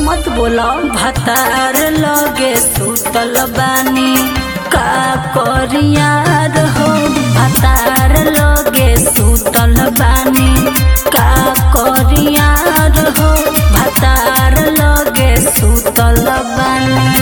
मत बोला भतार लगे सुतल बानी का करियार हो भतार लगे सुतल बानी का करियार हो भतार लगे सुतल बानी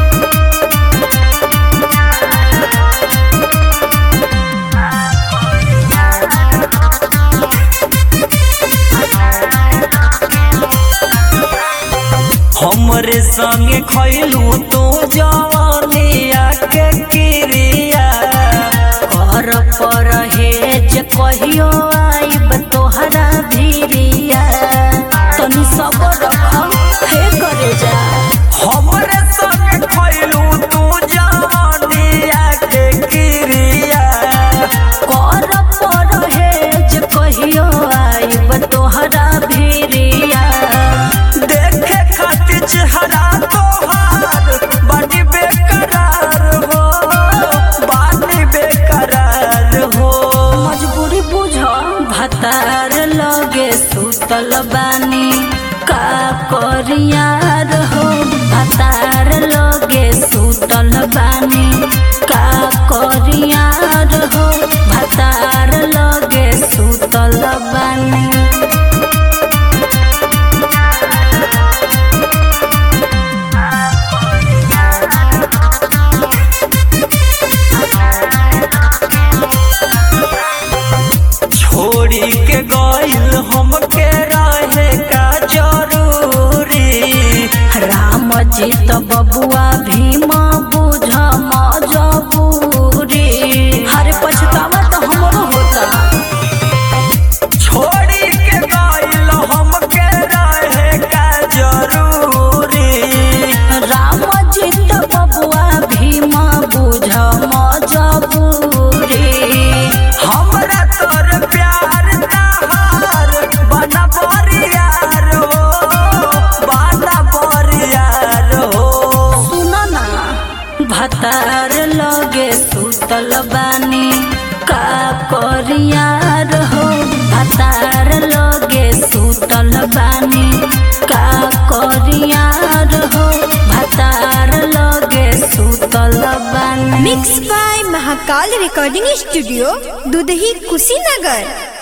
हमरे संगे खैलू तू जवनिया के क्रिया कर पर हेज कहियो आइब तोहरा भिरिया तनी सबर रख हे करे जा हमरे संगे खैलू तू जवनिया के क्रिया कर पर हेज कहियो आइब तोहरा भिरिया देखे खातिर चेहरा तोहार बानी बेकरार हो बानी बेकरार हो मजबूरी बुझ भतार लगे सुतल बानी का करियार हो भतार लगे सुतल बानी का करियार हो भतार लगे सुतल बानी छोड़ी के गइल हमके रहे का जरूरी राम जी तो बबुआ भीम बुझ मजबूरी हरे पछतावा तो हमरो होता छोड़ी के गइल हमके रहे का जरूरी राम जी तो बबुआ भीम बुझ मजबूरी हमरा तोर प्यार तहार बना बरियार हो बना बरियार हो सुन ना भतार लगे सुतल बानी का करियार हो भतार लगे सुतल बानी का करियार हो भतार लगे सुतल बानी mix by Mahakal recording studio Dudhahi Kushinagar